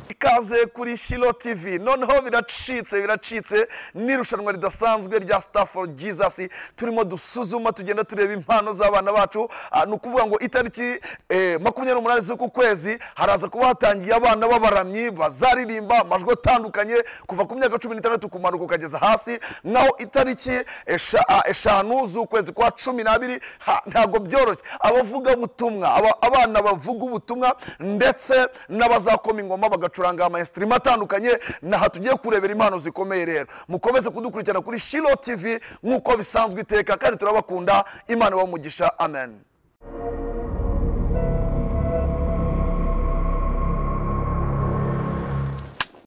ikaze kuri shilo tv noneho biracitse biracitse n'irushanwa ridasanzwe rya star for jesus turimo dusuzuma tugenda tureba impano z'abana bacu Ah, ni ukuvuga ngo itariki eh, makumyabiri n'umunani z'uku kwezi haraza kuba hatangiye abana b'abaramyi bazaririmba amajwi atandukanye kuva ku myaka cumi n'itandatu kumanuka ukageza hasi naho itariki esha- ah, eshanu z'ukwezi kwa cumi n'abiri ha- ntabwo byoroshye abavugabutumwa aba- abana bavuga ubutumwa ndetse n'abazakoma ingoma bagacuranga amaesitirima atandukanye ni aha tugiye kurebera impano zikomeye rero mukomeze kudukurikirana kuri shilo tv nk'uko bisanzwe iteka kandi turabakunda imana ibahe umugisha amen